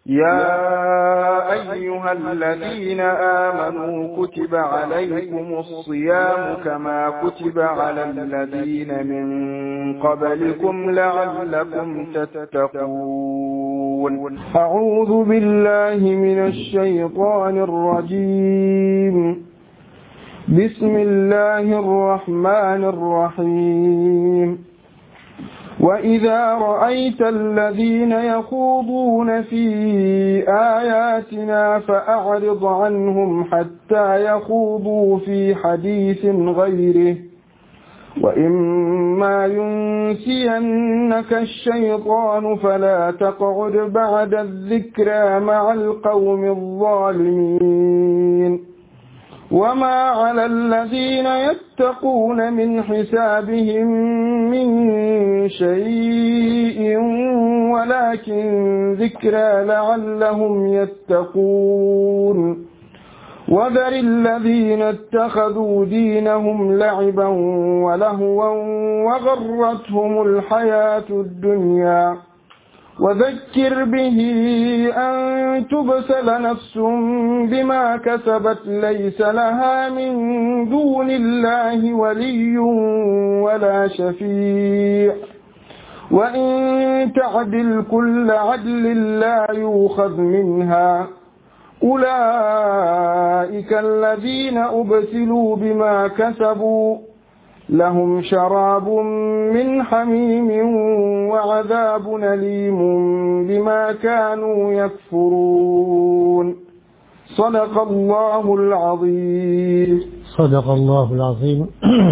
يا أيها الذين آمنوا كتب عليكم الصيام كما كتب على الذين من قبلكم لعلكم تتقون أعوذ بالله من الشيطان الرجيم بسم الله الرحمن الرحيم وإذا رأيت الذين يخوضون في آياتنا فأعرض عنهم حتى يخوضوا في حديث غيره وإما ينسينك الشيطان فلا تقعد بعد الذكرى مع القوم الظالمين وما على الذين يتقون من حسابهم من شيء ولكن ذكرى لعلهم يتقون وذر الذين اتخذوا دينهم لعبا ولهوا وغرتهم الحياة الدنيا وذكر به أن تبسل نفس بما كسبت ليس لها من دون الله ولي ولا شفيع وإن تعدل كل عدل لا يوخذ منها أولئك الذين أبسلوا بما كسبوا لهم شراب من حميم وعذاب أليم بما كانوا يكفرون صدق الله العظيم صدق الله العظيم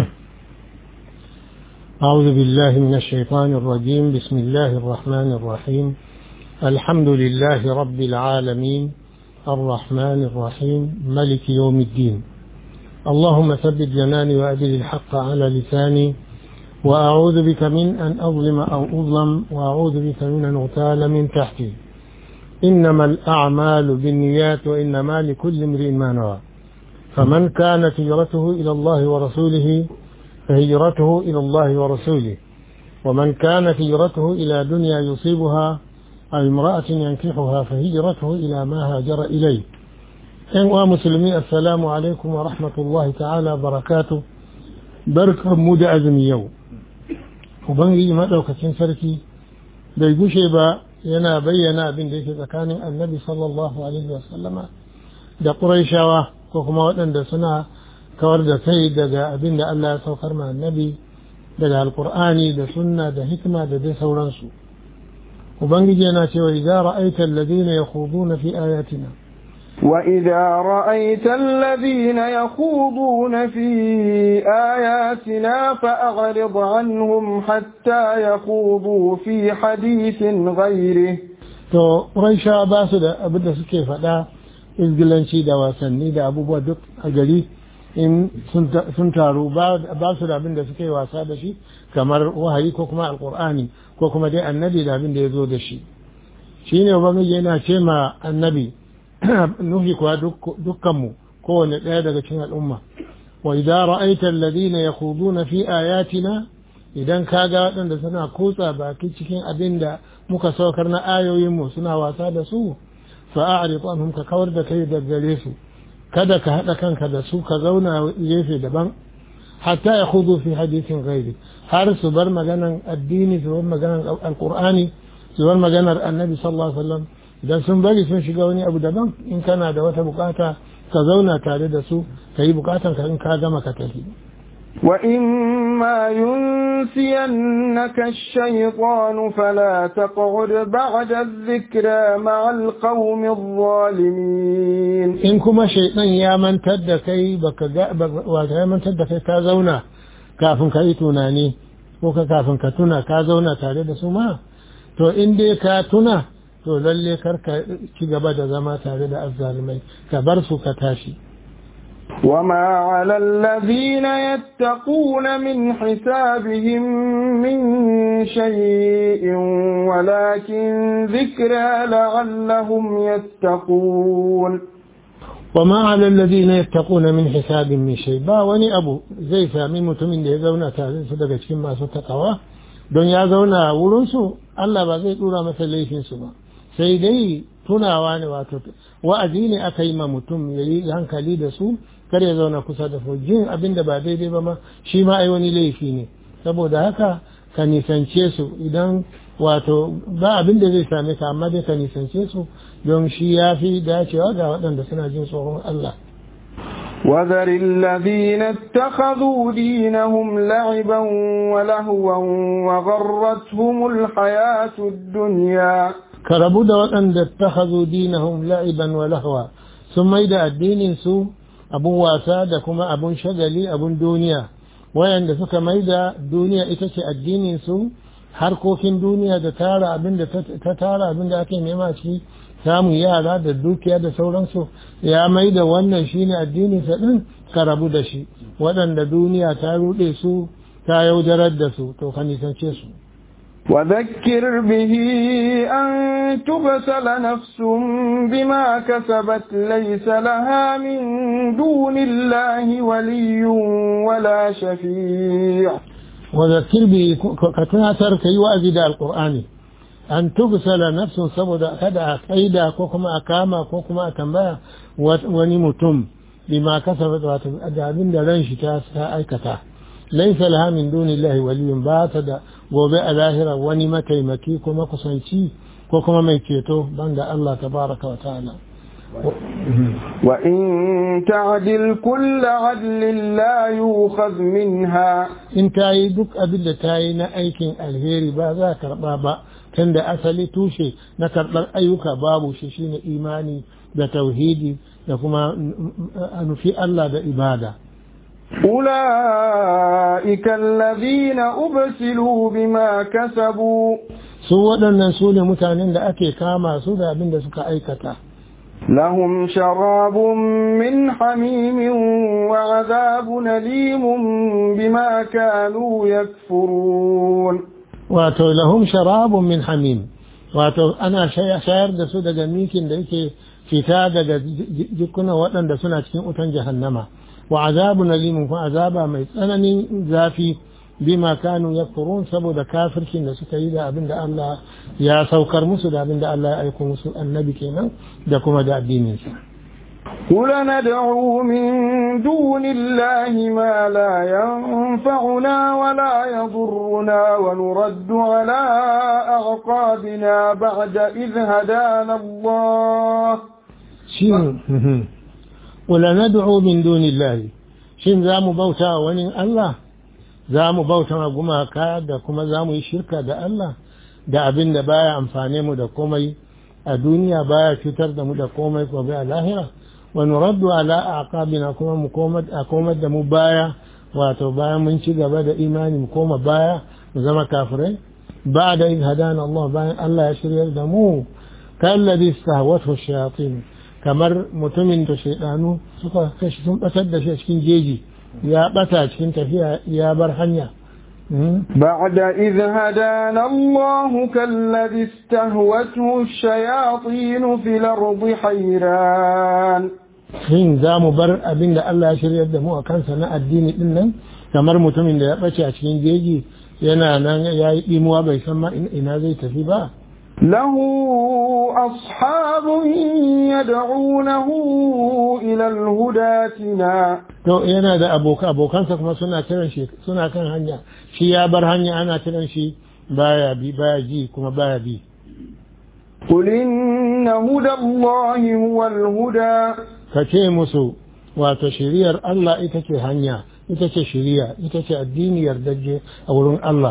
أعوذ بالله من الشيطان الرجيم بسم الله الرحمن الرحيم الحمد لله رب العالمين الرحمن الرحيم ملك يوم الدين اللهم ثبت جناني وأدل الحق على لساني وأعوذ بك من أن أظلم أو أظلم وأعوذ بك من أن أغتال من تحتي إنما الأعمال بالنيات وإنما لكل امرئ ما نوى فمن كانت هجرته إلى الله ورسوله فهجرته إلى الله ورسوله ومن كانت هجرته إلى دنيا يصيبها أو امرأة ينكحها فهجرته إلى ما هاجر إليه ‘yan uwa musulmi assalamu alaikum wa rahmatullahi ta'ala barakatu barkan mu da azumi yau ubangiji maɗaukacin sarki bai gushe ba yana bayyana abin da yake tsakanin annabi sallallahu alaihi wasallama da ƙuraishawa ko kuma waɗanda suna kawar da kai daga abin da Allah ya saukar ma annabi daga alkur'ani da sunna da hikima da dai sauransu ubangiji yana cewa idza ra'aita alladhina yakhuduna fi ayatina وإذا رأيت الذين يخوضون في آياتنا فأعرض عنهم حتى يخوضوا في حديث غيره to raisha ba su da abin da suke faɗa izgilanci da wasanni da abubuwa duk a gari in sun taru ba su da abin da suke wasa da shi kamar wahayi ko kuma alkur'ani ko kuma dai annabi da abin da ya zo da shi shine ubangiji yana ce ma annabi nufi kuwa dukkanmu kowane ɗaya daga cikin al'umma wa idza ra'aita alladhina yakhuduna fi ayatina idan ka ga waɗanda suna kutsa baki cikin abin da muka saukar na ayoyinmu suna wasa da su fa a'rid anhum ka kawar da kai da gare su kada ka haɗa kanka da su ka zauna gefe daban hatta ya khudu fi hadithin ghairi har su bar maganan addini su bar maganan alqur'ani su bar maganar annabi sallallahu alaihi wasallam idan sun bari sun shiga wani abu daban in kana da wata bukata ka zauna tare da su ka yi bukatan ka in ka gama ka tafi وإما ينسينك الشيطان فلا تقعد بعد الذكرى مع القوم الظالمين in kuma shaitan ya mantar da kai baka ga wata ya mantar da kai ka zauna kafin ka yi tunani ko ka kafin ka tuna ka zauna tare da su ma to in dai ka tuna to lalle kar ka ci gaba da zama tare da azzalumai ka bar su ka tashi وما على الذين يتقون من حسابهم من شيء ولكن ذكرى لعلهم يتقون وما على الذين يتقون من حساب من شيء ba wani abu zai sami mutumin da ya zauna tare su daga cikin masu takawa don ya zauna wurin su Allah ba zai dura masa laifin su ba sai dai tunawa ne wato wa'azi ne aka yi ma mutum ya yi hankali da su kar ya zauna kusa da su jin abin da ba daidai ba ma shi ma ai wani laifi ne saboda haka ka nisance su idan wato ba abin da zai same ka amma dai ka nisance su don shi ya fi dacewa ga waɗanda suna jin tsoron Allah وذر الذين اتخذوا دينهم لعبا ولهوا وغرتهم الحياة الدنيا كربوا da waɗanda اتخذوا دينهم لعبا ولهوا sun maida addinin su abun wasa da kuma abun shagali abun duniya wayanda suka maida duniya ita ce addinin su harkokin duniya da tara abin da ta tara abin da ake nema ciki samun yara da dukiya da sauransu ya mai da wannan shine addinin sa din ka rabu da shi waɗanda duniya ta ruɗe su ta yaudarar da su to ka nisance su وذكر به أن تبسل نفس بما كسبت ليس لها من دون الله ولي ولا شفيع وذكر به كتناتر كي وأزد القرآن an tugsala nafsun saboda kada a kaida ko kuma a kama ko kuma a tambaya wani mutum bima kasabat wato da abin da ran shi ta aikata laisa laha min dunillahi waliyun ba ta da gobe a lahira wani mataimaki ko makusanci ko kuma mai ceto banda Allah tabaraka wa ta'ala وإن تعدل كل عدل لا يؤخذ منها in ta yi duk abin da ta yi na aikin alheri ba za a karɓa ba tunda asali tushe na karɓar ayyuka babu shi shine imani da tauhidi da kuma nufi Allah da ibada أولئك الذين أبسلوا بما كسبوا su waɗannan su ne mutanen da ake kama su da abin da suka aikata لهم شراب من حميم وعذاب أليم بما كانوا يكفرون wato lahum sharabun min hamim wato ana shayar da su daga mikin da yake fita daga jikunan waɗanda suna cikin utan jahannama wa azabun alimun kuma azaba mai tsananin zafi bima kanu yakfurun saboda kafircin da suka yi da abin da Allah ya saukar musu da abin da Allah ya aiko musu annabi kenan da kuma da addininsa قل ندعو من دون الله ما لا ينفعنا ولا يضرنا ونرد على أعقابنا بعد إذ هدانا الله shin wala nad'u min dunillahi shin za mu bauta wa wani Allah za mu bauta wa gumaka da kuma za mu yi shirka da Allah da abin da baya amfane mu da komai a duniya baya cutar da mu da komai ko bai a lahira wa nuraddu ala aqabina kuma mu komar da mu baya wato bayan mun ci gaba da imani mu koma baya mu zama kafirai ba da in hadana Allah bayan Allah ya shiryar da mu kalladhi istahwathu shayatin kamar mutumin da shaidanu suka kashi sun batar da shi a cikin jeji ya bata cikin tafiya ya bar hanya بعد إذ هدانا الله كالذي استهوته الشياطين في الأرض حيران shin za mu bar abin da Allah ya shiryar da mu a kansa na addini din nan kamar mutumin da ya ɓace a cikin jeji yana nan ya yi ɗimuwa bai san ma ina zai tafi ba له أصحاب يدعونه إلى الهداتنا to yana da aboka abokansa kuma suna kiran shi suna kan hanya shi ya bar hanya ana kiran shi baya bi baya ji kuma baya bi قل إن هدى الله هو الهدى ka ce musu wato shiriyar Allah ita ce hanya ita ce shiriya ita ce addini yardajje a wurin Allah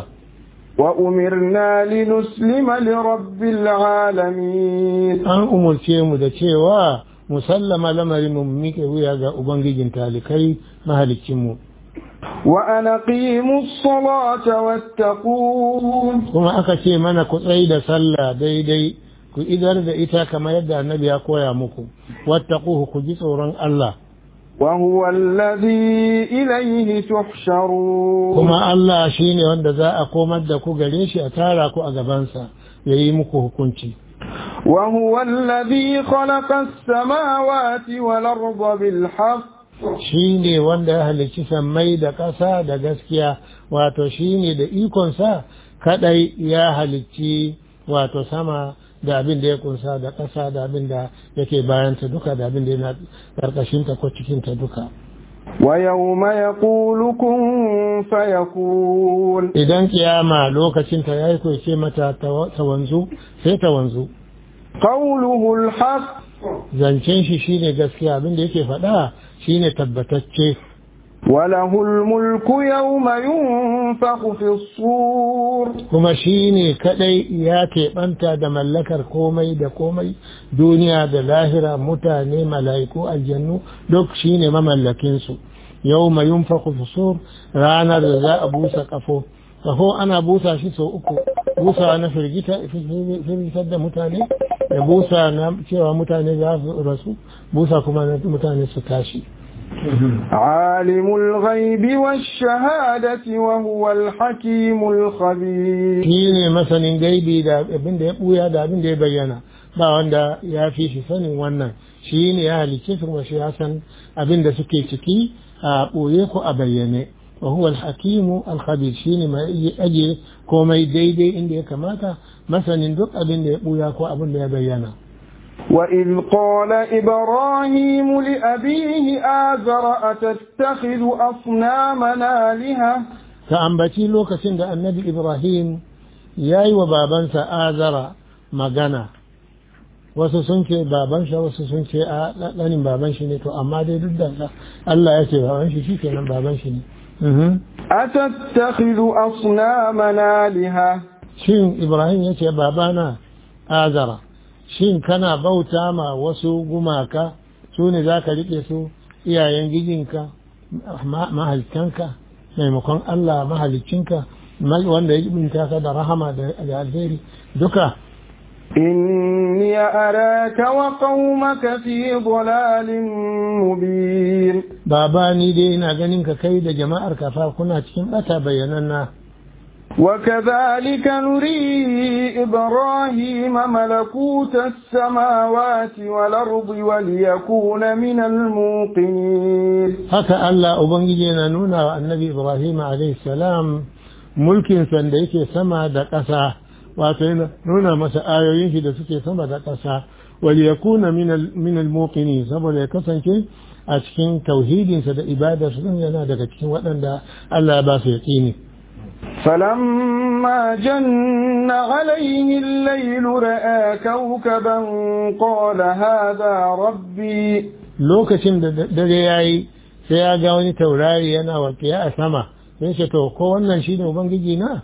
وأمرنا لنسلم لرب العالمين an umurce mu da cewa musallama lamarin mu miƙe wuya ga ubangijin talikai mahalicinmu وأن أقيموا الصلاة واتقون kuma aka ce mana ku tsayi da sallah daidai ku idar da ita kamar yadda annabi ya koya muku wattaquhu ku ji tsoron Allah وهو الذي إليه تحشرون kuma Allah shine wanda za a komar da ku gare shi a tara ku a gabansa ya yi muku hukunci وهو الذي خلق السماوات والأرض بالحق shi ne wanda ya halicci sammai da ƙasa da gaskiya wato shi ne da ikonsa kadai ya halicci wato sama da abin da ya kunsa da ƙasa da abin da yake bayanta duka da abin da yana ƙarƙashinta ko cikinta duka ويوم يقول كن فيكون idan kiyama lokacinta ya yi ce mata ta wanzu sai ta wanzu قوله الحق zancen shi shine gaskiya abin da yake faɗa shine tabbatacce وله الملك يوم ينفخ في الصور kuma shi ne kadai ya keɓanta da mallakar komai da komai duniya da lahira mutane mala'iku aljannu duk shi ne mamallakinsu yau mai yin fusur ranar da za a busa kafo kafo ana busa shi sau uku busa na firgitar da mutane da busa na cewa mutane za su rasu busa kuma na mutane su tashi عالم الغيب والشهادة وهو الحكيم الخبير shi ne masanin gaibi da abin da ya buya da abin da ya bayyana ba wanda ya fi shi sanin wannan shi ne ya halicce su kuma shi ya san abin da suke ciki a ɓoye ko a bayyane wa huwa al-hakimu al-khabir shi ne mai aje komai daidai inda ya kamata masanin duk abin da ya buya ko abin da ya bayyana وإذ قال إبراهيم لأبيه آزر أتتخذ أصنامنا آلهة ta ambaci lokacin da annabi ibrahim ya yi wa babansa azara magana wasu sun ce baban shi wasu sun ce a ɗanin baban shi ne to amma dai duk da Allah ya ce baban shi shikenan baban shi ne Mhm. أتتخذ أصنامنا آلهة shin ibrahim ya ce babana azara shin kana bauta ma wasu gumaka su ne za ka riƙe su iyayen gijinka ma- mahalicanka maimakon Allah mahalicinka mal- wanda ya jibinta ka da rahama da da alheri duka إني أراك وقومك في ضلال مبين baba ni dai ina ganin ka kai da jama'ar kafa kuna cikin bata bayyananna وكذلك نري إبراهيم ملكوت السماوات والأرض وليكون من الموقنين haka Allah ubangiji yana nuna wa annabi Ibrahim alayhi salam mulkin san da yake sama da ƙasa wato yana nuna masa ayoyin shi da suke sama da ƙasa wal yakuna min al min al muqini saboda ya kasance a cikin tauhidinsa da ibadarsa din yana daga cikin waɗanda Allah ya ba su yaqini فلما جن عليه الليل رأى كوكبا قال هذا ربي lokacin da dare yayi sai ya ga wani taurari yana walƙiya a sama sai ce to ko wannan shine ubangiji na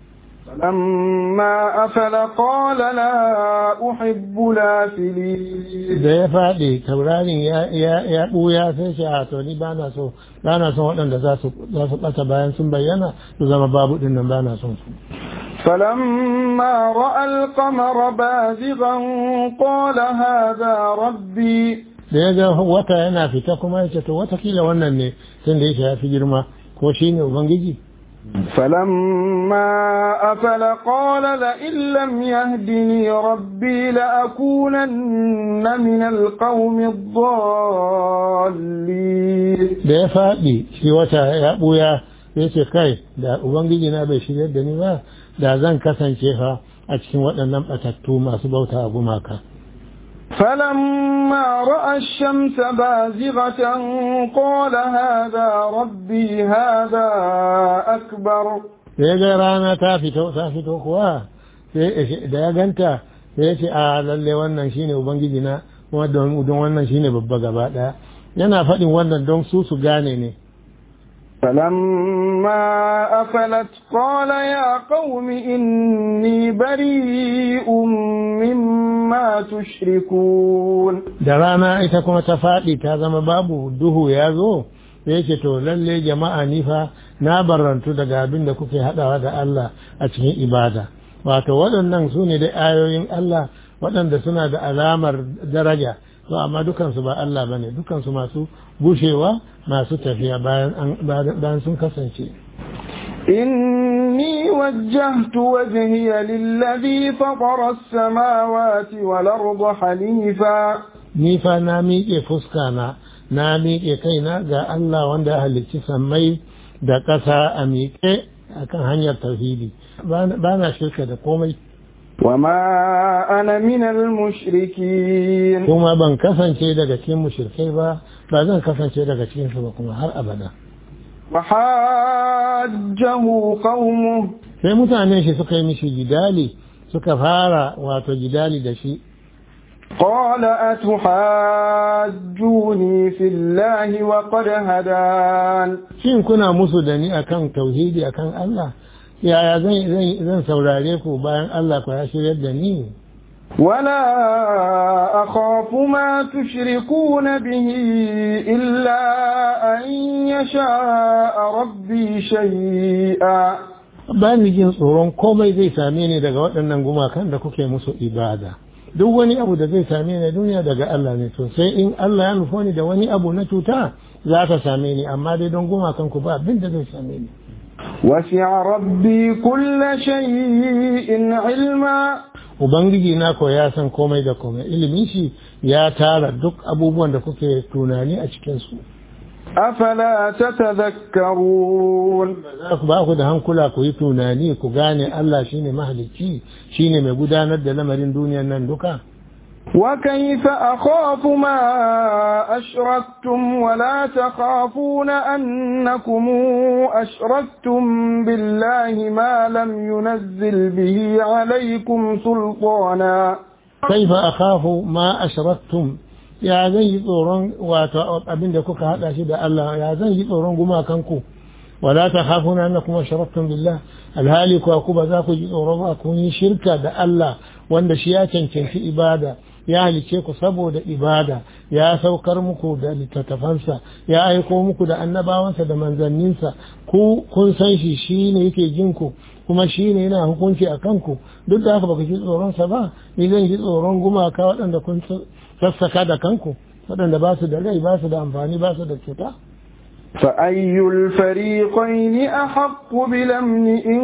فلما أفل قال لا أحب الآفلين da ya faɗi taurarin ya ya ya ɓuya sai shi a to ni bana so bana son waɗanda za su za su ɓata bayan sun bayyana su zama babu ɗin nan bana son su فلما رأى القمر بازغا قال هذا ربي da ya ga wata yana fita kuma ya ce to watakila wannan ne tun da yake ya fi girma ko shi ne ubangiji فلما أفل قال لئن لم يهدني ربي لأكونن من القوم الضالين da ya faɗi shi wata ya ɓuya ya ce kai da ubangiji na bai shirya da ni ba da zan kasance fa a cikin waɗannan ɓatattu masu bauta a gumaka فلما رأى الشمس بازغة قال هذا ربي هذا أكبر da ya ga rana ta fito ta fito kuwa sai da ya ganta sai ya ce a lalle wannan shine ubangiji na kuma don don wannan shine babba gaba daya yana faɗin wannan don su su gane ne فلما أفلت قال يا قوم إني بريء مما تشركون da rana ita kuma ta faɗi ta zama babu duhu ya zo sai ce to lalle jama'a ni fa na barantu daga abin da kuke haɗawa da Allah a cikin ibada wato waɗannan su ne da ayoyin Allah waɗanda suna da alamar daraja to amma dukansu ba Allah bane dukansu masu gushewa masu tafiya bayan an- bayan sun kasance إني وجهت وجهي للذي فطر السماوات والأرض حنيفا ni fa na miƙe fuska na na miƙe kaina ga Allah wanda ya halicci sammai da ƙasa a miƙe akan hanyar tauhidi ba na shirka da komai وما أنا من المشركين kuma ban kasance daga cikin mushrikai ba ba zan kasance daga cikin su ba kuma har abada وحاجه قومه sai mutanen shi suka yi mishi jidali suka fara wato jidali da shi قال أتحاجوني في الله وقد هدان shin kuna musu da ni akan tauhidi akan Allah yaya zan zan zan saurare ku bayan Allah ku ya shiryar da ni ولا أخاف ما تشركون به إلا أن يشاء ربي شيئا ba ni jin tsoron komai zai same ni daga waɗannan gumakan da kuke musu ibada duk wani abu da zai same ni a duniya daga Allah ne to sai in Allah ya nufo ni da wani abu na cuta za ka same ni amma dai don gumakan ku ba abin da zai same ni وسع ربي كل شيء علما ubangiji na ko ya san komai da komai ilimin shi ya tara duk abubuwan da kuke tunani a cikin su أفلا تتذكرون za ku ba ku da hankula ku yi tunani ku gane Allah shine mahalicci shine mai gudanar da lamarin duniyar nan duka وكيف أخاف ما أشركتم ولا تخافون أنكم أشركتم بالله ما لم ينزل به عليكم سلطانا كيف أخاف ما أشركتم ya zan yi tsoron wato abin da kuka haɗa shi da Allah ya zan yi tsoron gumakanku wala ta khafuna annakum asharaktum billah alhali kuwa ku ba za ku ji tsoron ba kun yi shirka da Allah wanda shi ya cancanci ibada ya halice ku saboda ibada ya saukar muku da littattafansa ya aiko muku da annabawansa da manzanninsa ku kun san shi shi ne yake jin ku kuma shi ne yana hukunci a kanku duk da haka baka ji tsoronsa ba ni zan ji tsoron gumaka waɗanda kun sassaka da kanku waɗanda ba su da rai ba su da amfani ba su da cuta فأي الفريقين أحق بالأمن إن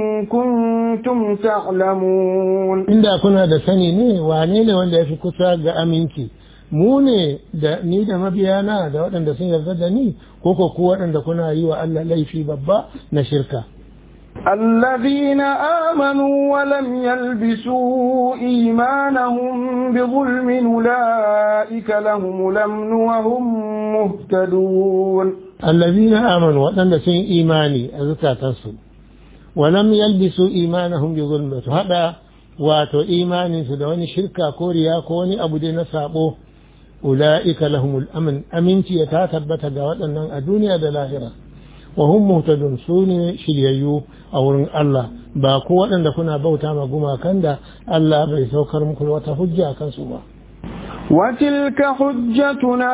كنتم تعلمون inda kuna da sani ne wane ne wanda ya fi kusa ga aminci mu ne da ni da mabiyana da waɗanda sun yarda da ni ko ko ku waɗanda kuna yi wa Allah laifi babba na shirka الذين آمنوا ولم يلبسوا إيمانهم بظلم أولئك لهم الأمن وهم مهتدون الذين آمنوا وأن سن إيماني أذكى تنسوا ولم يلبسوا إيمانهم بظلم هذا واتو إيمان سدواني شركة كوريا كوني أبو دين سابو أولئك لهم الأمن أمنتي يتاتبت قوات أن الدنيا دلاهرة وهم مهتدون سوني شريعيو أو الله باكو وأن كنا بوتا ما قما كندا الله بيسوكر مكل وتفجع كنسوا وتلك حجتنا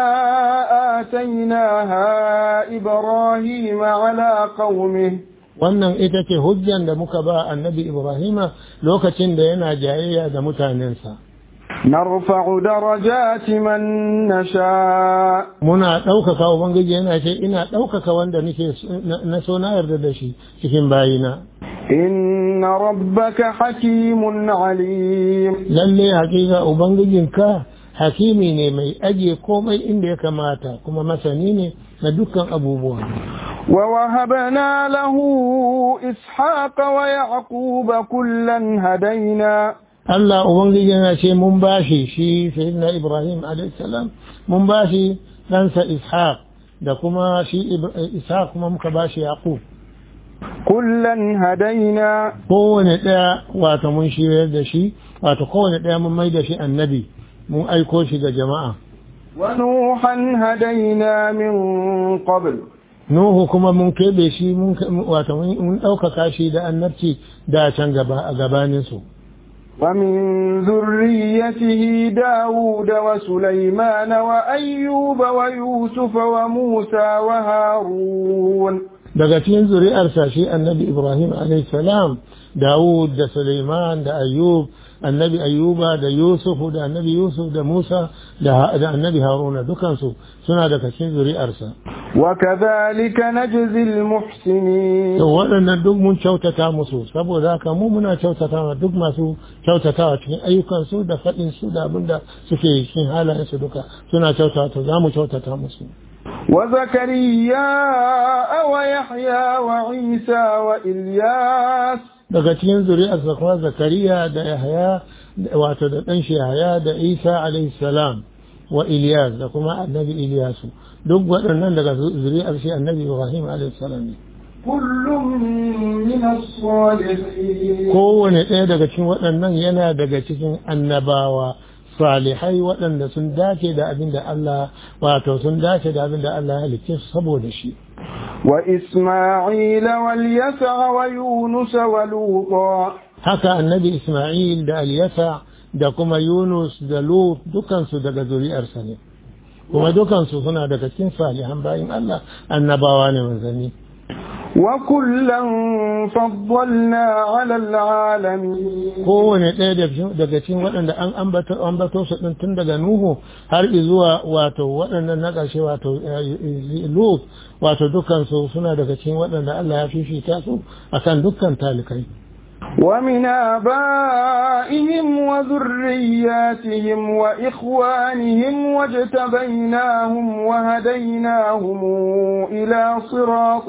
آتيناها إبراهيم على قومه wannan ita ce hujjan da muka ba annabi Ibrahima lokacin da yana jayayya da mutanensa. نرفع درجات من نشاء Muna ɗaukaka Ubangiji yana ce ina ɗaukaka wanda nake na so na yarda da shi cikin bayina. إن ربك حكيم عليم Lalle hakika Ubangijinka hakimi ne mai ajiye komai inda ya kamata kuma masani ne na dukkan abubuwa. ووهبنا له إسحاق ويعقوب كلا هدينا Allah Ubangiji yana ce mun bashi shi Sayyidina Ibrahim salam mun bashi ɗansa Ishaq da kuma shi Ishaq kuma muka bashi Yaqub. كلا هدينا Kowane ɗaya wato mun shiryar da shi wato kowane ɗaya mun mai da shi annabi mun aiko shi ga jama'a. ونوحا هدينا من قبل Nuhu kuma mun keɓe shi mun wato mun ɗaukaka shi da annabci da can gaba a gabaninsu. ومن ذريته داود وسليمان وأيوب ويوسف وموسى وهارون daga cikin zuri'arsa shi annabi ibrahim salam dawud da suleiman da ayyub annabi ayyuba da yusufu da annabi yusuf da musa da annabi haruna dukansu suna daga cikin zuri'arsa وكذلك نجزي المحسنين to waɗannan duk mun kyautata musu saboda haka mu muna kyautata ma duk masu kyautatawa cikin ayyukansu da faɗin su da abin da suke cikin halayensu duka suna kyautata to za mu kyautata musu وزكريا ويحيى وعيسى وإلياس daga cikin zuri'arsa kuma zakariya da yahaya wato da ɗan shi yahaya da isa alaihi salam wa iliyas da kuma annabi iliyasu duk waɗannan daga zuri'ar shi annabi ibrahim alaihi salam ne كل من الصالحين kowane ɗaya daga cikin waɗannan yana daga cikin annabawa salihai waɗanda sun dace da abin da Allah wato sun dace da abin da Allah ya halicce su saboda shi وإسماعيل واليسع ويونس ولوطا haka annabi Ismail da Alyasa da kuma Yunus da Lut dukansu daga zuri'arsa ne kuma dukansu suna daga cikin salihan bayin Allah annabawa ne manzanni وكلا فضلنا على العالمين kowane ɗaya da- daga cikin waɗanda an ambato ambato su ɗin tun daga Nuhu har zuwa wato waɗannan na ƙarshe wato eh, Lut wato dukansu suna daga cikin waɗanda Allah ya fifita su akan dukkan talikai ومن آبائهم وذرياتهم وإخوانهم واجتبيناهم وهديناهم إلى صراط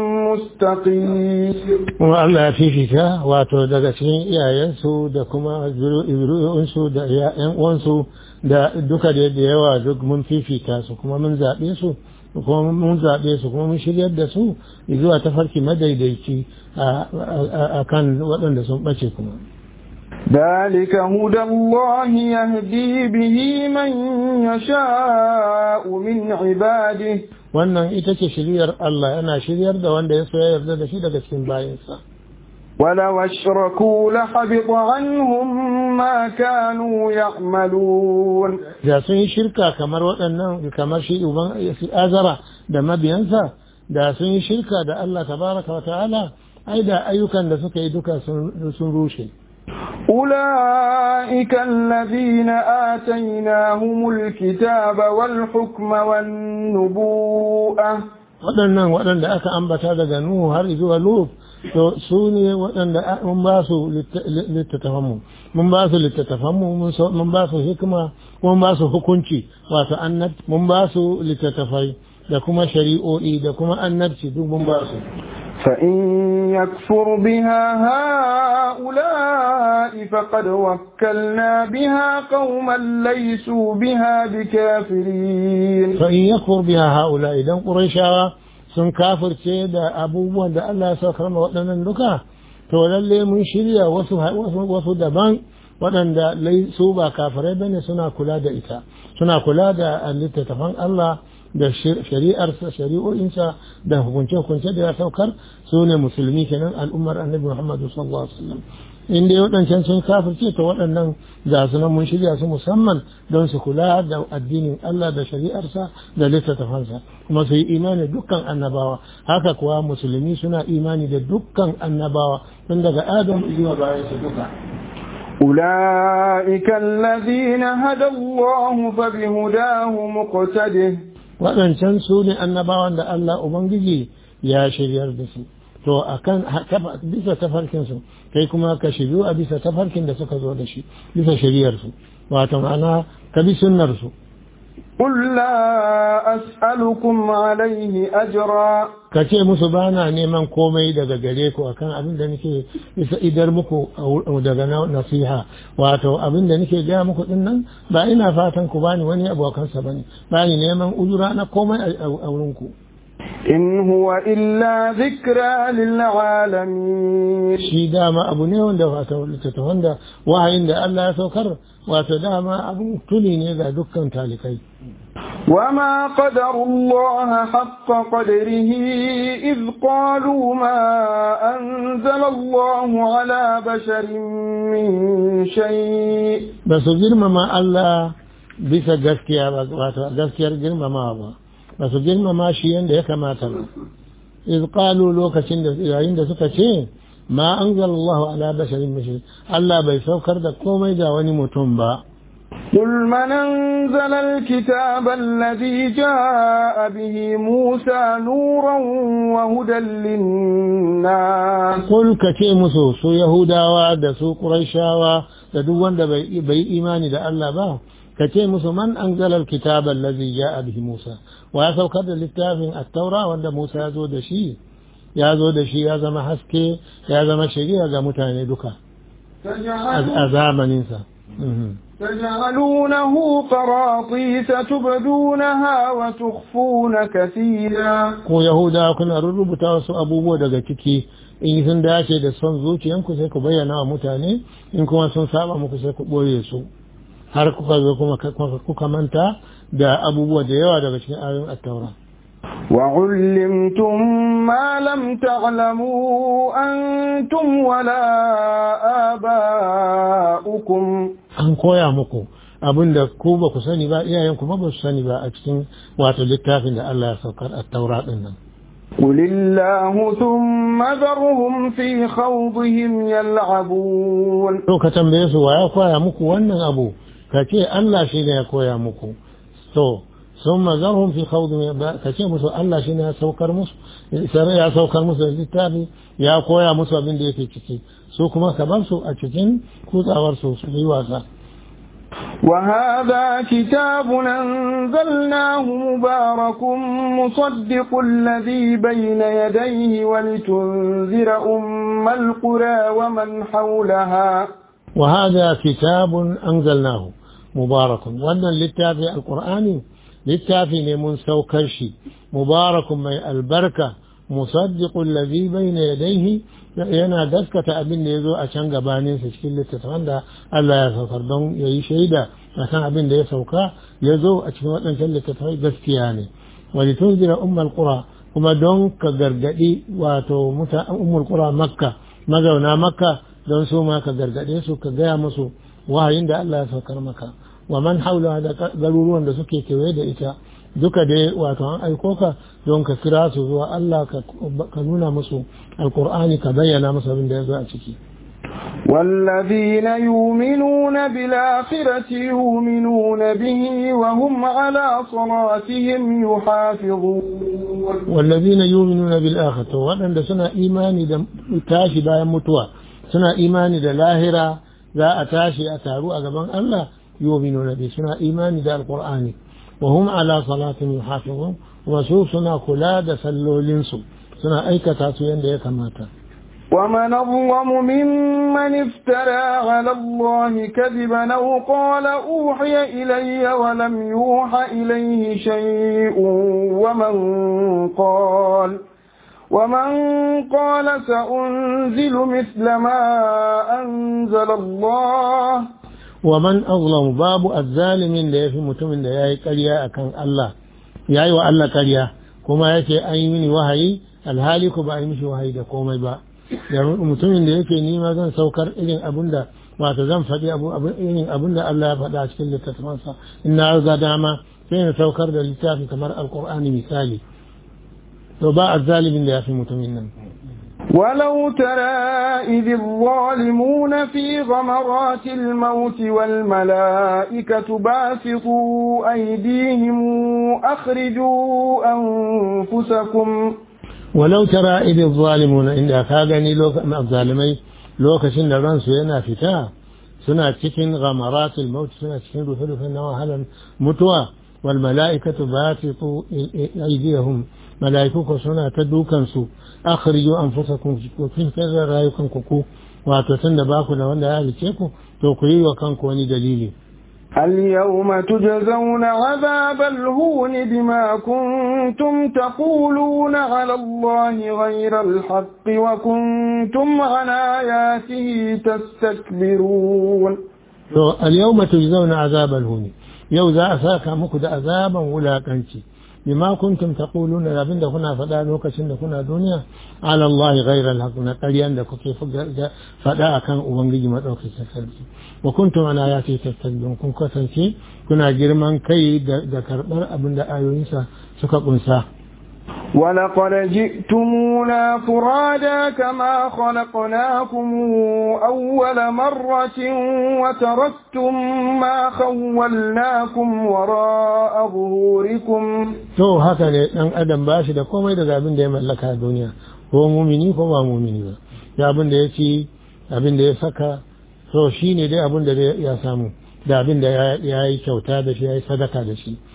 مستقيم kuma Allah ya fifita wato daga cikin iyayensu da kuma zuri'unsu da ‘yan uwansu da duka da da yawa duk mun fifita su kuma mun zaɓe su kuma mun zaɓe su kuma mun shiryar da su zuwa tafarki madaidaici a kan waɗanda sun ɓace kuma. ذلك هدى الله يهدي به من يشاء من عباده Wannan ita ce shiryar Allah yana shiryar da wanda ya so ya yarda da shi daga cikin bayansa. ولو أشركوا لحبط عنهم ما كانوا يعملون da sun yi shirka kamar waɗannan kamar shi uban azara da mabiyansa da sun yi shirka da Allah tabaraka wa ta'ala ai da ayyukan da suka yi duka sun sun rushe أولئك الذين آتيناهم الكتاب والحكم والنبوءة waɗannan waɗanda aka ambata daga Nuhu har zuwa Lut to su ne waɗanda mun ba su littattafanmu mun ba su littattafanmu mun ba su hikima mun ba su hukunci wato annab mun ba su littattafai da kuma shari'o'i da kuma annabci duk mun ba su فإن يكفر بها هؤلاء فقد وكلنا بها قوما ليسوا بها بكافرين فإن يكفر بها هؤلاء إذا قريشا sun kafirce da abubuwan da Allah ya saukar ma waɗannan duka to lalle mun shirya wasu wasu daban waɗanda su ba kafirai bane suna kula da ita suna kula da littattafan Allah da shari'arsa shari'o'insa da hukunce-hukunce da ya saukar su ne musulmi kenan al'ummar annabi Muhammadu sallallahu alaihi wasallam in dai waɗancan sun kafirce to waɗannan ga su nan mun shirya su musamman don su kula da addinin Allah da shari'arsa da littattafansa kuma su yi imani dukkan annabawa haka kuwa musulmi suna imani da dukkan annabawa tun daga Adam zuwa bayan su duka أولئك الذين هدى الله فبهداه مقتده waɗancan su ne annabawan da Allah Ubangiji ya shiryar da su to akan bisa tafarkin su kai kuma ka shiryu a bisa tafarkin da suka zo da shi bisa shiryar su wato ma'ana ka bi sunnar su قل لا أسألكم عليه أجرا ka ce musu ba na neman komai daga gare ku akan abin da nake isa idar muku daga nasiha wato abin da nake gaya muku din nan ba ina fatan ku bani wani abokansa bane ba ni neman ujura na komai a wurin ku إن هو إلا ذكرى للعالمين shi dama abu ne wanda wato littattafan da wahayin da Allah ya saukar wato dama abu tuni ne ga dukkan talikai وما قدر الله حق قدره إذ قالوا ما أنزل الله على بشر من شيء ba su girmama Allah bisa gaskiya ba wato gaskiyar girmama ba ba su girmama shi yadda ya kamata ba iz qalu lokacin da yayin da suka ce ma anzala Allah ala basharin min shay Allah bai saukar da komai ga wani mutum ba قل من أنزل الكتاب الذي جاء به موسى نورا وهدى للناس Kul ka ce musu su Yahudawa da su Qurayshawa da duk wanda bai bai imani da Allah ba ka ce musu man anzala alkitaba allazi ja'a bihi Musa wa ya saukar da littafin at-taura wanda Musa ya zo da shi ya zo da shi ya zama haske ya zama shari'a ga mutane duka a zamaninsa تجعلونه قراطيس تبدونها وتخفون كثيرا ko yahuda kuna rubuta wasu abubuwa daga ciki in sun dace da son zuciyanku sai ku bayyana wa mutane in kuma sun saba muku sai ku ɓoye su har kuka zo kuma kuka manta da abubuwa da yawa daga cikin ayoyin attaura وعلمتم ما لم تعلموا أنتم ولا آباؤكم an koya muku abin da ku ba ku sani ba iyayen kuma ba su sani ba a cikin wato littafin da Allah ya saukar a taura din nan قل الله ثم ذرهم في خوضهم يلعبون to ka tambaye su wa ya koya muku wannan abu ka ce Allah shi ne ya koya muku to sun mazarhum fi khawdihim ka ce musu Allah shi ne ya saukar musu ya saukar musu da littafi ya koya musu abin da yake ciki su kuma ka bar su a cikin kutsawar su su yi wasa وهذا كتاب أنزلناه مبارك مصدق الذي بين يديه ولتنذر أم القرى ومن حولها وهذا كتاب أنزلناه مبارك وأن للتافي القرآن للتافي من سوكرشي مبارك من البركة مصدق الذي بين يديه yana gaskata abin da ya zo a can gabaninsa cikin littattafan da Allah ya saukar don ya yi shaida a kan abin da ya sauka ya zo a cikin waɗancan littattafai gaskiya ne wani tun jira ummul qura kuma don ka gargaɗi wato ummul qura makka mazauna makka don su ma ka gargaɗe su ka gaya musu wahayin da Allah ya saukar maka wa man haula da garuruwan da suke kewaye da ita duka dai wato an aiko ka don ka kira su zuwa Allah ka nuna musu alkur'ani ka bayyana musu abin da ya zo a ciki والذين يؤمنون بالآخرة يؤمنون به وهم على صلاتهم يحافظون والذين يؤمنون بالآخرة وأن سنة إيماني دا تاشي بايا متوى سنة إيماني دا لاهرة ذا أتاشي أتارو أقبان الله يؤمنون به سنة إيماني دا القرآن وهم على صلاتهم يحافظون وسوف سنة كلا سلو لنسو سنة أيكة سوين دا يكماتا ومن أظلم ممن افترى على الله كذبا أو قال أوحي إلي ولم يوحى إليه شيء ومن قال ومن قال سأنزل مثل ما أنزل الله ومن أظلم باب الظالم da ya fi mutumin da ya yi ƙarya a kan Allah ya yi wa Allah ƙarya kuma ya ce an yi mini wahayi alhali ku ba a yi mishi wahayi da komai ba da mutumin da yake nima zan saukar irin abin da wato zan faɗi irin abin da Allah ya faɗa a cikin littattafansa in na ga dama sai na saukar da littafi kamar alkur'ani misali to ba azzalimin da ya fi mutumin nan ولو ترى إذ الظالمون في غمرات الموت والملائكة باسطوا أيديهم أخرجوا أنفسكم ولو ترى إذ الظالمون عند كاغني لو الظالمي لو كشن رانسو yana fita suna cikin غمرات الموت suna cikin rufe-rufen na wahalar mutuwa wal mala'ikatu basitu aydihum mala'iku suna ta dukan su akhriju anfusakum ku fitar da rayukan ku ku wato tunda ba ku da wanda ya halice ku to ku yi wa kanku wani dalili اليوم تجزون عذاب الهون بما كنتم تقولون على الله غير الحق وكنتم عن آياته تستكبرون to al-yawma tujzauna azab al-hun yau za a saka muku da azaban wulakanci bima kuntum taquluna abinda kuna faɗa lokacin da kuna duniya ala Allah ghayra al-haq na ƙaryan da kuke faɗa akan ubangiji madaukakin sarki wa kuntum ana ayati tastakbirun kun kasance kuna girman kai da karɓar abin da ayoyinsa suka kunsa ولقد جئتمونا فرادا كما خلقناكم أول مرة وتركتم ما خولناكم وراء ظهوركم to haka ne dan adam ba shi da komai daga abin da ya mallaka a duniya ko mumini ko ba mumini ba ya abin da ya ci abin da ya saka to shi ne dai abin da ya samu da abin da ya yi kyauta da shi ya yi sadaka da shi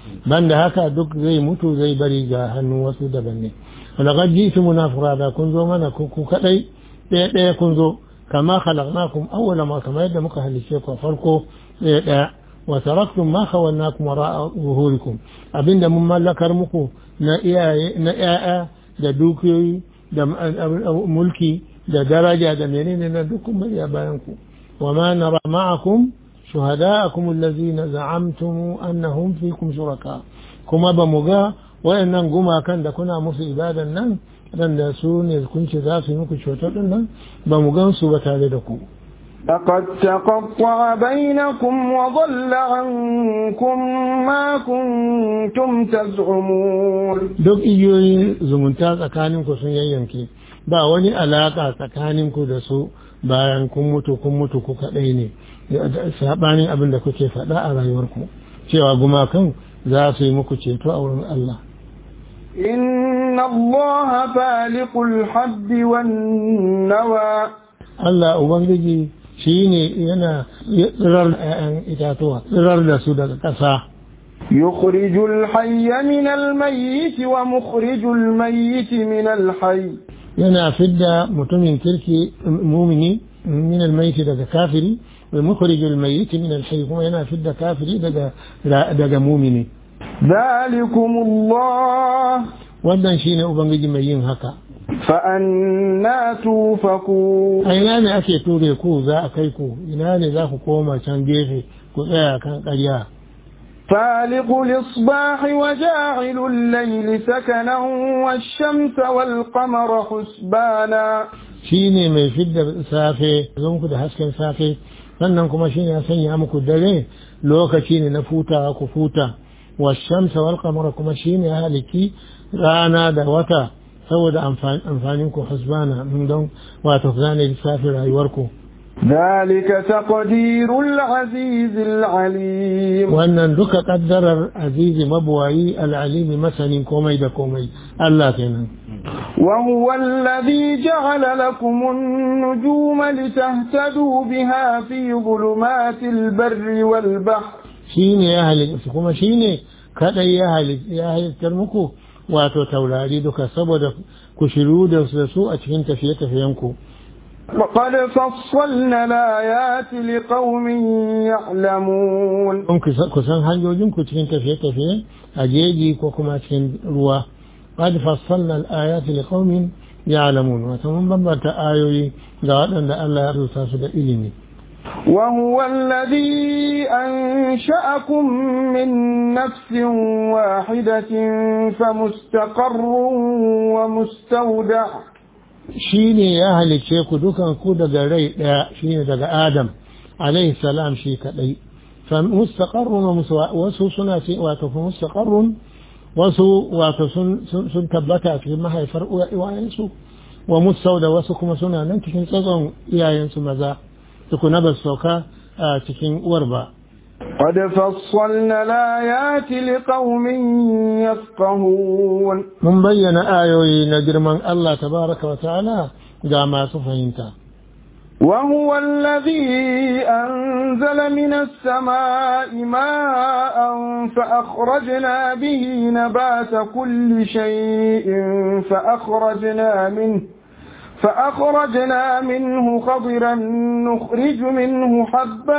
banda haka duk zai mutu zai bari ga hannun wasu daban ne laqad jitumuna furada kun zo mana ku kadai ɗaya ɗaya kun zo kama khalaqnakum awwala ma kama yadda muka halice ku farko ɗaya ɗaya wa taraktum ma khawalnakum wara'a zuhurikum abinda mun mallakar muku na iyaye na ƴaƴa da dukiyoyi da mulki da daraja da menene na duk kun bari a bayan ku wa ma nara ma'akum shuhada'akum allazina za'amtum annahum fikum shuraka kuma ba mu ga wayannan gumakan da kuna musu ibadan nan waɗanda su ne kun ce za su yi muku cutar ɗin nan ba mu gan su ba tare da ku. لقد تقطع بينكم وضل عنكم ما كنتم تزعمون duk igiyoyin zumunta tsakaninku sun yayyanke ba wani alaka tsakaninku da su bayan kun mutu kun mutu ku kaɗai ne saɓanin abin da kuke faɗa a rayuwarku cewa gumakan za su yi muku ceto a wurin Allah إن الله فالق الحب والنوى Allah Ubangiji shi ne yana tsirar ‘ya'yan itatuwa, tsirar da su daga ƙasa. يخرج الحي من الميت ومخرج الميت من الحي Yana fidda mutumin kirki mumini min almaiti daga kafiri, wa mukhrijul mayyiti min alhayy kuma yana fidda kafiri daga daga mumini. ذلكم الله Wannan shine Ubangiji mai yin haka. فأنا توفكون A ina ne ake ture ku za a kai ku, ina ne za ku koma can gefe ku tsaya kan ƙarya. فالق الإصباح وجاعل الليل سكنا والشمس والقمر حسبانا shi ne mai fidda safe zonku da hasken safe sannan kuma shi ne ya sanya muku dare lokaci ne na futawa ku futa washamsa wal qamara kuma shi ne ya haliki rana da wata saboda amfanin ku hasbana don wato zane lissafin rayuwarku ذلك تقدير العزيز العليم wannan duka kaddarar azizi mabuwayi al'alimi masanin komai da komai Allah kenan وهو الذي جعل لكم النجوم لتهتدوا بها في ظلمات البر والبحر shi ne ya halitta kuma shi ne kaɗai ya halittar muku wato taurari duka saboda ku shiru da su a cikin tafiye-tafiyenku وقد فصلنا الآيات لقوم يعلمون don ku san hanyoyinku cikin tafiye-tafiye a jeji ko kuma cikin ruwa qad fassalna al-ayati liqaumin ya'lamun wato mun bambanta ayoyi ga waɗanda Allah ya rubuta su da ilimi وهو الذي أنشأكم من نفس واحدة فمستقر ومستودع shi ne ya halicce ku dukan ku daga rai ɗaya shi ne daga adam alaihi salam shi kaɗai fa mustaqarrun wa musa- wasu suna ce wato fa mustaqarrun wasu wato sun sun- sun tabbata a cikin mahaifar uwa- iyayensu wa musauda wasu kuma suna nan cikin tsatson iyayensu maza tukuna ba su sauka a cikin uwar ba قد فصلنا الآيات لقوم يفقهون mun bayyana ayoyi na girman Allah tabaraka wa ta'ala ga masu fahimta وهو الذي أنزل من السماء ماء فأخرجنا به نبات كل شيء فأخرجنا منه فأخرجنا منه خضرا نخرج منه حبا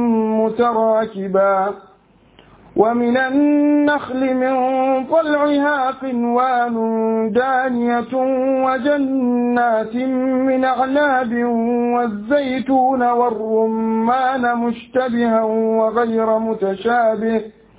متراكبا ومن النخل من طلعها قنوان دانية وجنات من أعناب والزيتون والرمان مشتبها وغير متشابه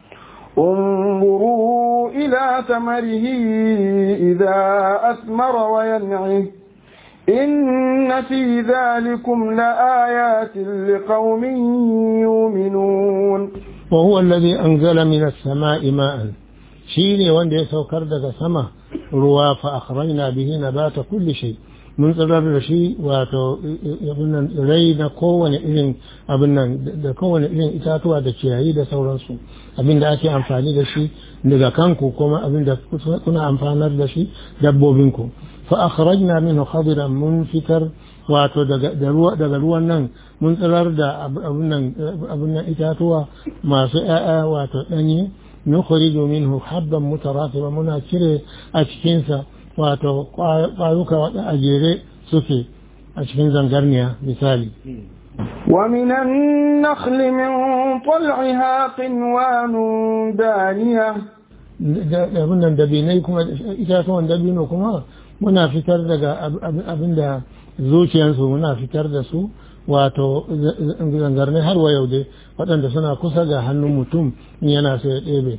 انظروا إلى ثمره إذا أثمر وينعه إن في ذلكم لآيات لقوم يؤمنون وهو الذي أنزل من السماء ماء شيني وندي سوكر دغ سما روا فأخرجنا به نبات كل شيء mun tsirar da shi wato abinnan rai na kowane irin abinnan da kowane irin itatuwa da ciyayi da sauransu abin da ake amfani da shi daga kanku kuma abin da kuna amfanar da shi dabbobinku fa akhrajna minhu khadiran mun fitar wato daga ruwa daga ruwan nan mun tsirar da abin nan itatuwa masu ƴaƴa wato ɗanye nukhriju minhu habban mutaratiba muna cire a cikinsa wato ƙwayuka waɗanda a jere suke a cikin zangarniya misali ومن النخل من طلعها قنوان دانية abin nan dabinai kuma itatuwan dabino kuma muna fitar daga abin da zuciyarsu muna fitar da su wato zangarni har wa yau dai waɗanda suna kusa ga hannun mutum in yana so ya ɗebe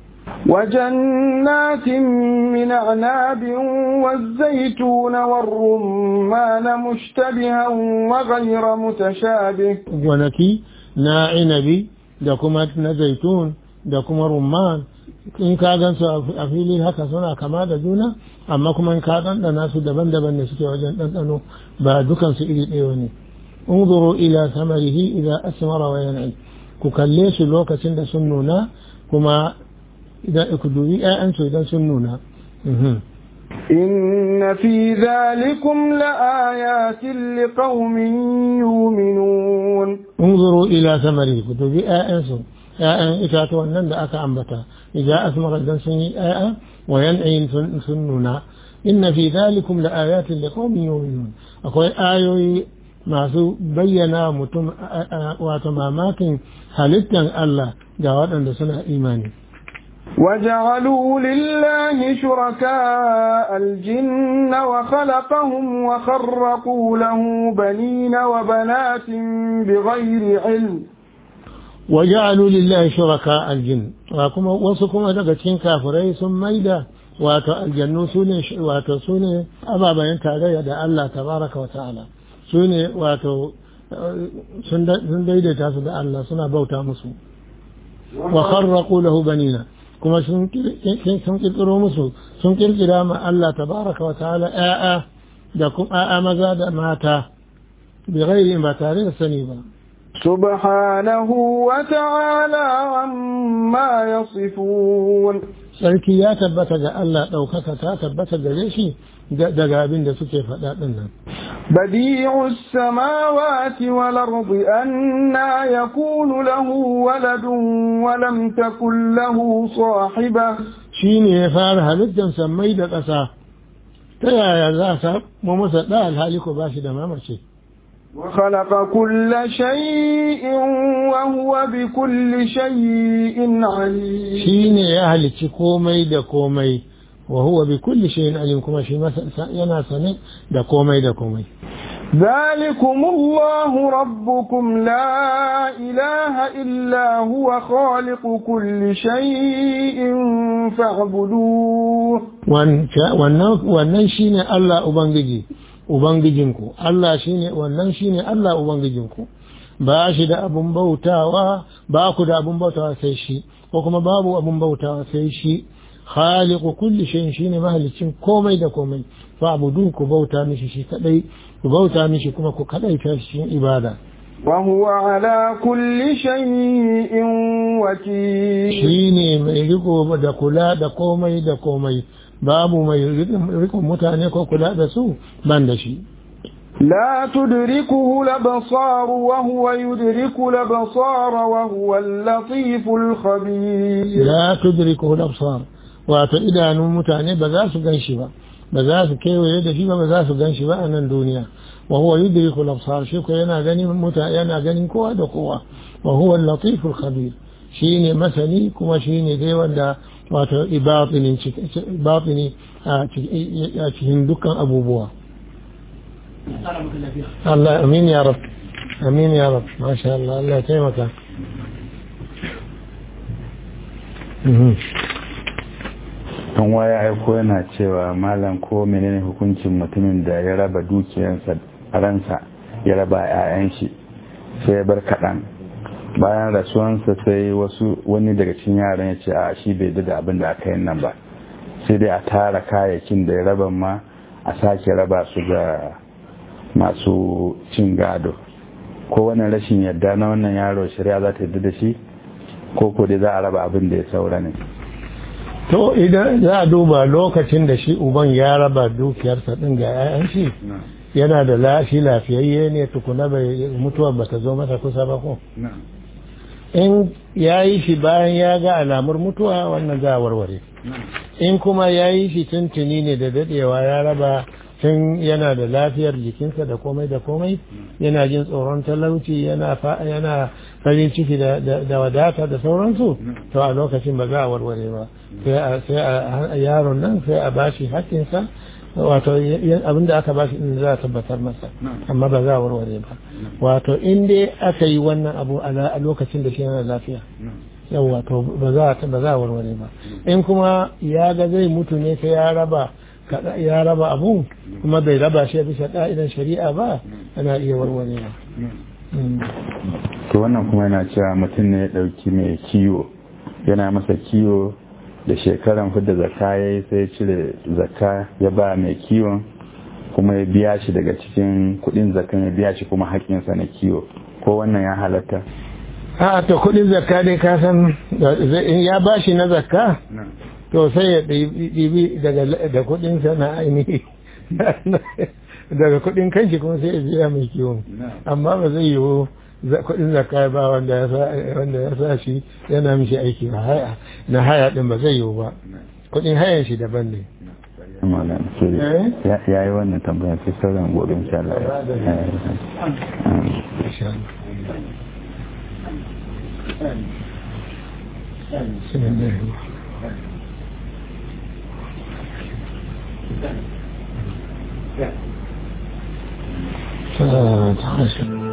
وجنات من أعناب والزيتون والرمان مشتبها وغير متشابه gonaki na inabi da kuma na zaitun da kuma rumman in ka gan su a fili haka suna kama da juna amma kuma in ka ɗanɗana su daban-daban ne suke wajen ɗanɗano ba dukansu iri ɗaya ne unzuru ila samarihi idan asmara wa yan'i ku kalle su lokacin da sun nuna kuma idan ku dubi ƴaƴansu idan sun nuna إن في ذلكم لآيات لقوم يؤمنون انظروا إلى ثمره كتب آيانس آيان إتاتوا النند أكا أنبتا إذا أثمر الدن سني آيان وينعي سننا إن في ذلكم لآيات لقوم يؤمنون أقول آيوي masu bayyana mutum wato mamakin halittar Allah ga waɗanda suna imani. وجعلوا لله شركاء الجن وخلقهم وخرقوا له بنين وبنات بغير علم وجعلوا لله شركاء الجن وكما وسكما daga cikin kafirai sun maida wato aljannu sune wato sune ababen tarayya da Allah tabaraka wa ta'ala sune wato sun daidaita su da Allah suna bauta musu wa kharraqu lahu banina kuma sun kirkiro musu sun kirkira ma Allah tabaraka wa ta'ala ƴaƴa da kuma ƴaƴa maza da mata bi ghairi ba tare da sani ba سبحانه وتعالى عما يصفون sarki ya tabbata ga Allah ɗaukaka ta tabbata gare shi daga abin da suke faɗa ɗin nan. بديع السماوات والأرض أنا يكون له ولد ولم تكن له صاحبة shi ne ya fara halittar sammai da ƙasa ta yaya za a samu masa ɗa alhali ko ba shi da mamace وخلق كل شيء وهو بكل شيء عليم shi ne ya halicci komai da komai wa huwa bi kulli shay'in alim kuma shi yana sane da komai da komai ذلكم الله ربكم لا إله إلا هو خالق كل شيء فاعبدوه wannan shine Allah ubangiji ubangijinku Allah shine wannan shine Allah ubangijinku ba shi da abun bautawa ba ku da abun bautawa sai shi ko kuma babu abun bautawa sai shi khaliqu kulli shay'in shine mahalicin komai da komai fa abudu ku bauta mishi shi kadai ku bauta mishi kuma ku kadai ta cikin ibada وهو على كل شيء وكيل shine mai riko da kula da komai da komai babu mai rikon mutane ko kula da su ban da shi لا تدركه الأبصار وهو يدرك الأبصار وهو اللطيف الخبير la tudriku al-absar wato idanun mutane ba za su gan shi ba ba za su kewaye da shi ba ba za su gan shi ba a nan duniya wa huwa yudriku al-absar shi ko yana ganin mutane yana ganin kowa da kowa wa huwa al-latif al-khabir shine masani kuma shine dai wanda wato ibatinin ibatini a cikin dukkan abubuwa Allah amin ya rab amin ya rab masha Allah Allah ya taimaka an waya aiko yana cewa malam ko menene hukuncin mutumin da ya raba dukiyarsa ransa ya raba 'ya'yan shi sai ya bar kaɗan bayan rasuwansa sai wasu wani daga cikin yaran ya ce a shi bai da abin da aka yi nan ba sai dai a tara kayayyakin da ya raba ma a sake raba su ga masu cin gado ko wannan rashin yadda na wannan yaro shari'a za ta yadda da shi ko ko dai za a raba abin da ya saura ne to idan za a duba lokacin da shi uban ya raba dukiyarsa din ga 'ya'yan shi yana da lashi lafiyayye ne tukuna bai mutuwa ba ta zo masa kusa ba ko in ya yi shi bayan ya ga alamar mutuwa wannan za a warware in kuma ya yi shi tuntuni ne da dadewa ya raba tun yana da lafiyar jikinsa da komai da komai yana jin tsoron talauci yana yana farin ciki da wadata da sauransu to a lokacin ba za a warware ba sai a yaron nan sai a bashi hakkinsa wato abin da aka bashi din za a tabbatar masa amma ba za a warware ba wato in dai aka yi wannan abu a lokacin da shi yana lafiya yawa to ba za a warware ba in kuma ya ga zai mutu ne sai ya raba ya raba abu kuma bai raba shi bisa ka'idan shari'a ba ana iya warwarewa to wannan kuma yana cewa mutum ne ya dauki mai kiwo yana masa kiwo da shekaran fidda zakka ya yi sai cire zakka ya ba mai kiwon kuma ya biya shi daga cikin kudin zakkan ya biya shi kuma haƙƙinsa na kiwo ko wannan ya halatta a to kudin zakka dai ka san ya ba shi na zakka to sai ya ɗibi da kudinsa na ainihi daga kudin kanshi kuma sai ya biya mai kiwon amma ba zai yiwu kudin zakka ba wanda ya sa shi yana mishi aiki ba haya na haya din ba zai yiwu ba kudin hayan shi daban ne ya yi wannan tambayar sai sauran gobe insha Allah ثلاثة عشر